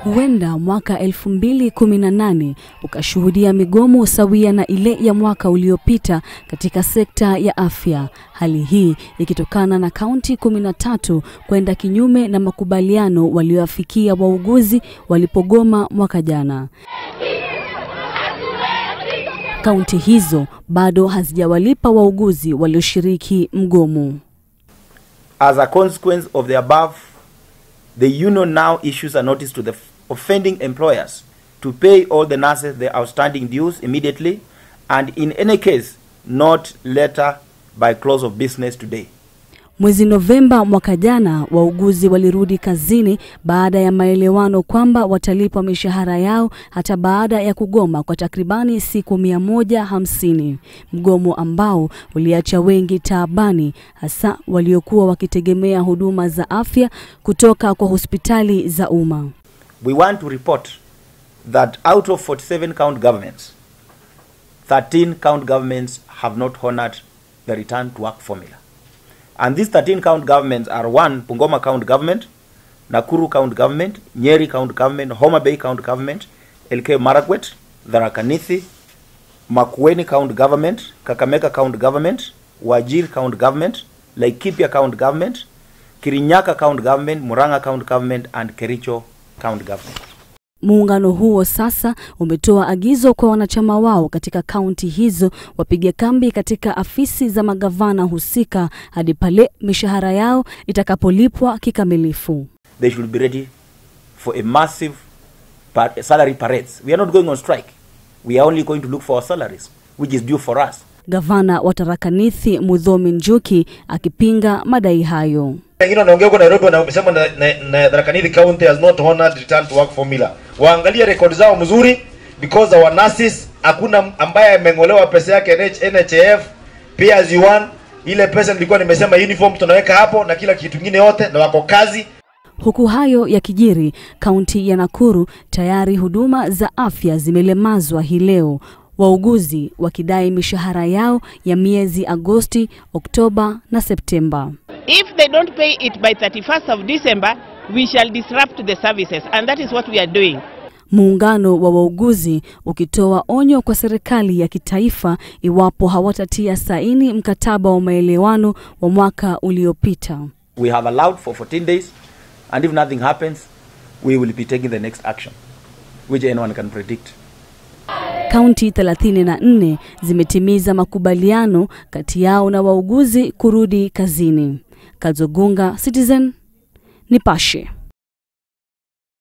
Huenda mwaka 2018 ukashuhudia migomo sawia na ile ya mwaka uliopita katika sekta ya afya. Hali hii ikitokana na kaunti 13 kwenda kinyume na makubaliano walioafikia wauguzi walipogoma mwaka jana. Kaunti hizo bado hazijawalipa wauguzi walioshiriki mgomo. As a consequence of the above, the union now issues a notice to the offending employers to pay all the nurses their outstanding dues immediately and in any case not later by close of business today. Mwezi Novemba mwaka jana, wauguzi walirudi kazini baada ya maelewano kwamba watalipwa mishahara yao hata baada ya kugoma kwa takribani siku mia moja hamsini, mgomo ambao uliacha wengi taabani, hasa waliokuwa wakitegemea huduma za afya kutoka kwa hospitali za umma. We want to report that out of 47 county governments, 13 county governments have not honored the return to work formula. And these 13 county governments are one, Pungoma County Government, Nakuru County Government, Nyeri County Government, Homa Bay County Government, LK Marakwet, Tharaka Nithi, Makueni County Government, Kakamega County Government, Wajir County Government, Laikipia County Government, Kirinyaka County Government, Murang'a County Government and Kericho County Government. Muungano huo sasa umetoa agizo kwa wanachama wao katika kaunti hizo wapige kambi katika afisi za magavana husika hadi pale mishahara yao itakapolipwa kikamilifu. They should be ready for a massive par- salary parades. We are not going on strike. We are only going to look for our salaries, which is due for us. Gavana wa Tharaka Nithi Muthomi Njuki akipinga madai hayo. wengine wanaongea huko Nairobi wanasema na, na, na Tharaka Nithi County has not honored return to work formula. Waangalie rekodi zao mzuri because our nurses hakuna ambaye ameng'olewa pesa yake NH, NHIF pay as you earn. Ile pesa nilikuwa nimesema uniform tunaweka hapo na kila kitu kingine yote na wako kazi. Huku hayo yakijiri, kaunti ya Nakuru tayari huduma za afya zimelemazwa hii leo, wauguzi wakidai mishahara yao ya miezi Agosti, Oktoba na Septemba. If they don't pay it by 31st of December, we shall disrupt the services, and that is what we are doing. Muungano wa wauguzi ukitoa onyo kwa serikali ya kitaifa iwapo hawatatia saini mkataba wa maelewano wa mwaka uliopita. We have allowed for 14 days, and if nothing happens, we will be taking the next action, which anyone can predict. Kaunti 34 zimetimiza makubaliano kati yao na wauguzi kurudi kazini. Kazogunga, Citizen, Nipashe.